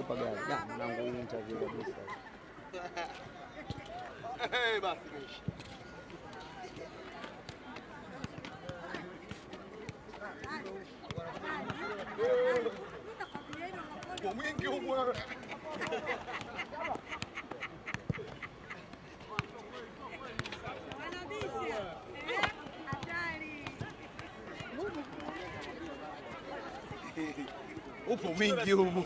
kwa gari. Ya, mwanangu hii interview kabisa. Eh, basi imeisha. Kwa mwingi huko wewe. Upo mwingi humo.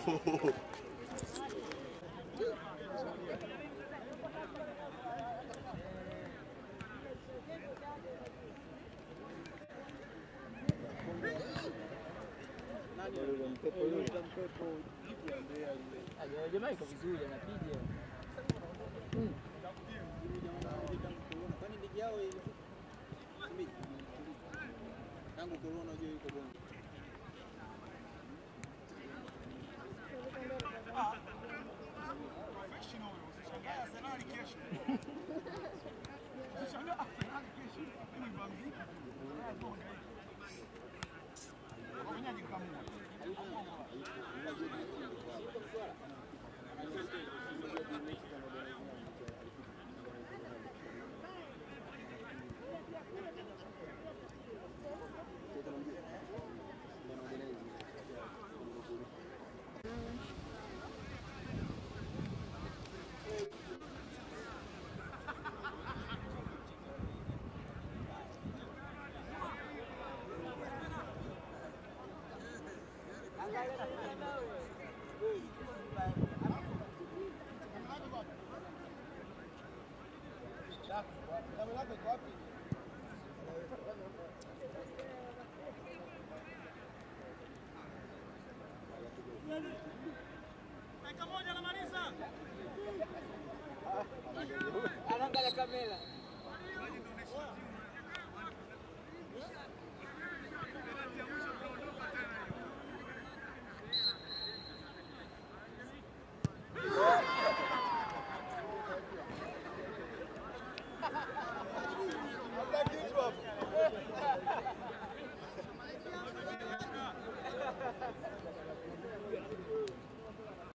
Jamaa iko vizuri anapiga. Kwani ligi yao tangu corona unajua yuko bongo. Anaangalia kamera.